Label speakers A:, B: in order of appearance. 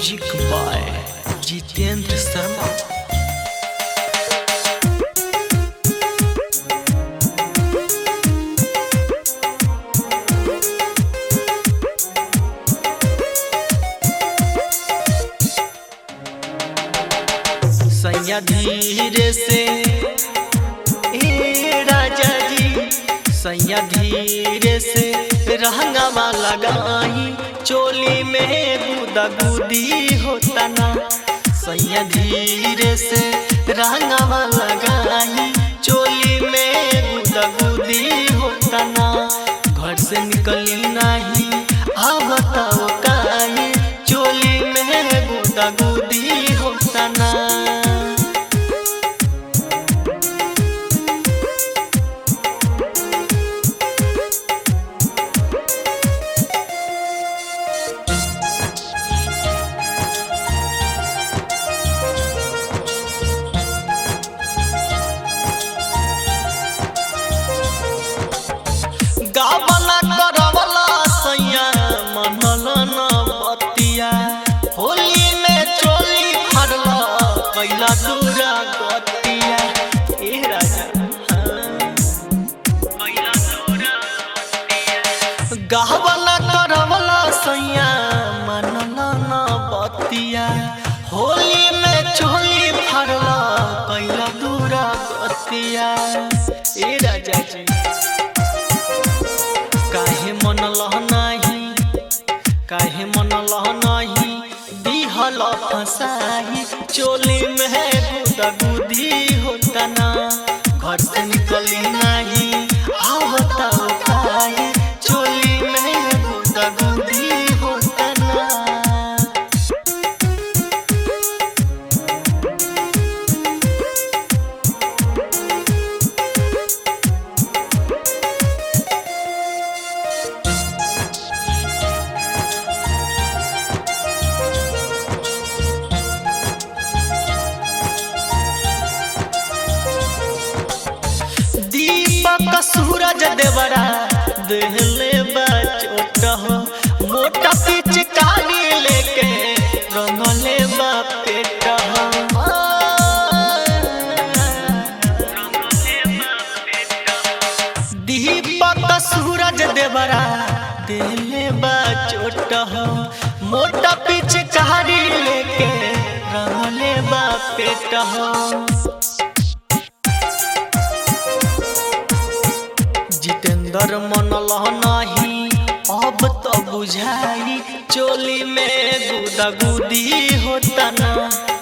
A: music by Jitendra Sharma सैया धीरे से ए राजा जी सैया धीरे से रहंगावा लगाई चोली में गुदा गुदी होता ना सैया धीरे से रहंगावा लगाई चोली में गुदा गुदी होता ना घर से निकली नहीं आ बताओ काहे चोली में गुदा गुदी होता ना गावला करवला सैया मनल न बतिया होली में चोली फरला कैला दूरा गतिया ए राजा गावला करवला सैया मनल न बतिया होली में चोली फरला कैला दूरा गतिया ए राजा जी काहे मन लह नाही काहे मन लह नाही दिहल फसाही चोली में गुदा गुदी होता ना घर से निकली नहीं आवता काहे चोली में गुदा गुदी होता ना दीपक सूरज देवरा देहले बा चोट हो मोटा पिचकारी लेके रंगले बा पेट हो दीपक सूरज देवरा देहले बा चोट हो मोटा पिचकारी लेके रंगले बा पेट हो जितेंद्र मनल नहीं अब तो बुझाई चोली में गुदा गुदी होता ना